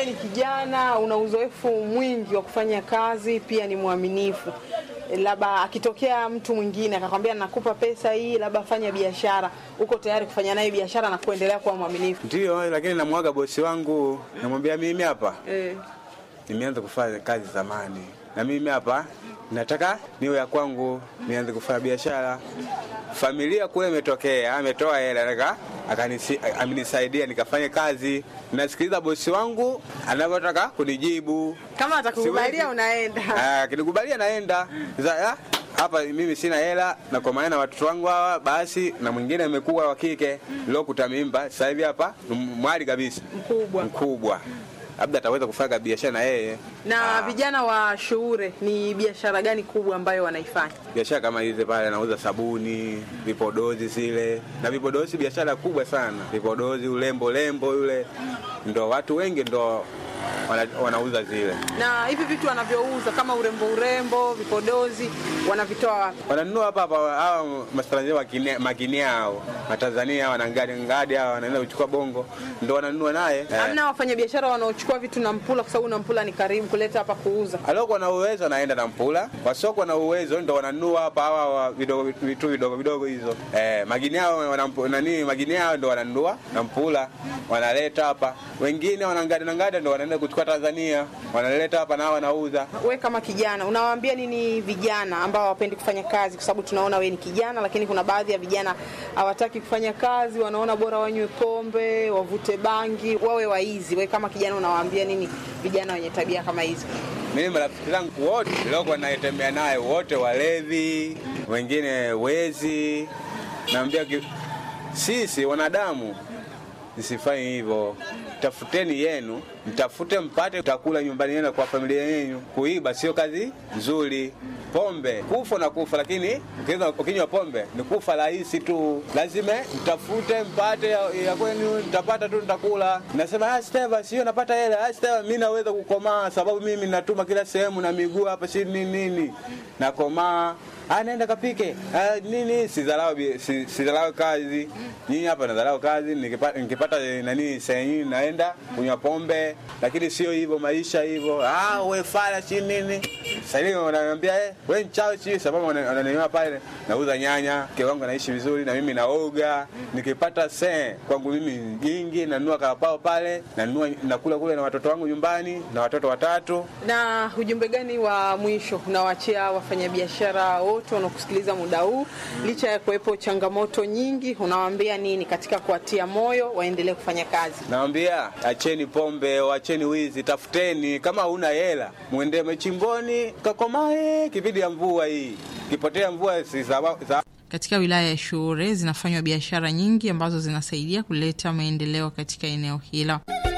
wewe ni kijana, una uzoefu mwingi wa kufanya kazi, pia ni mwaminifu, labda akitokea mtu mwingine akakwambia nakupa pesa hii, labda fanya biashara, uko tayari kufanya naye biashara na kuendelea kuwa mwaminifu? Ndio, lakini namwaga bosi wangu, namwambia mimi hapa Eh. nimeanza kufanya kazi zamani, na mimi hapa nataka niwe ya kwangu, nianze kufanya biashara. Familia kule imetokea, ametoa hela nika akanisi- amenisaidia nikafanye kazi. Nasikiliza bosi wangu anavyotaka kunijibu. Kama atakukubalia Siwezi. unaenda. Ah, Akinikubalia naenda Sasa, ah, hapa mimi sina hela na kwa maana watoto wangu hawa basi, na mwingine amekuwa wa kike lokuta mimba sasa hivi hapa ni mwali kabisa Mkubwa. mkubwa, labda ataweza kufanya biashara na yeye Na vijana wa Shuure ni biashara gani kubwa ambayo wanaifanya? biashara kama hizi pale, anauza sabuni, vipodozi zile na vipodozi, biashara kubwa sana, vipodozi, ulembo lembo yule, ndo watu wengi ndo wana, wanauza zile, Na hivi vitu wanavyouza kama urembo, urembo, vipodozi wanavitoa wapi? wananunua hapa hapa. Hawa matanzania wakine- makinia hao matanzania wanangadi ngadi hawa wanaenda kuchukua bongo, ndo wananunua naye eh. Hamna wafanyabiashara wanaochukua vitu na Mpula, kwa sababu na Mpula ni karibu kuleta hapa kuuza. aliokuwa na uwezo anaenda na mpula, wasiokuwa na uwezo ndo wananunua hapa hawa wa vidogo vitu vidogo vidogo hizo eh, magini hao wanampu- nani magini hao ndo wananunua na mpula wanaleta hapa, wengine wanangada na ngada ndo wanaenda kuchukua Tanzania wanaleta hapa na wanauza. We kama kijana unawaambia nini vijana ambao hawapendi kufanya kazi? Kwa sababu tunaona we ni kijana, lakini kuna baadhi ya vijana hawataki kufanya kazi, wanaona bora wanywe pombe, wavute bangi, wawe waizi. We kama kijana unawaambia nini vijana wenye tabia kama hizo? Mimi marafiki zangu wote niliokuwa naitembea naye wote walevi, wengine wezi. Naambia ki- sisi wanadamu msifanye hivyo, tafuteni yenu, mtafute mpate utakula nyumbani yenu kwa familia yenu. Kuiba sio kazi nzuri. Pombe kufa na kufa, lakini ukinywa- ukinywa pombe ni kufa rahisi tu. Lazima mtafute mpate ya, ya kwenu, mtapata tu, nitakula. Nasema ah, Steva, sio napata hela. Ah, Steva, mimi naweza kukomaa sababu mimi natuma kila sehemu na miguu hapa, si nini nini, nakomaa Ah, naenda kapike ah, nini sidharau bi- si- sidharau kazi nyinyi hapa nadharau kazi nikipata, nikipata eh, nani sehemu naenda kunywa pombe lakini sio hivyo maisha hivyo ah, we fala si nini sasa hivi wananiambia eh, we mchawi si sababu wana- wananiona pale nauza nyanya mke wangu anaishi vizuri na mimi naoga nikipata se kwangu mimi nyingi nanunua karapao pale nanunua nakula kule na watoto wangu nyumbani na watoto watatu Na ujumbe gani wa mwisho unawaachia wafanyabiashara wote wanaokusikiliza muda huu, licha ya kuwepo changamoto nyingi, unawaambia nini katika kuwatia moyo waendelee kufanya kazi? Nawambia acheni pombe, acheni wizi, tafuteni. Kama huna hela, mwende machimboni kakomae, kipindi ya mvua hii, kipotea mvua si sawa- sawa- Katika wilaya ya Shuure zinafanywa biashara nyingi ambazo zinasaidia kuleta maendeleo katika eneo hilo.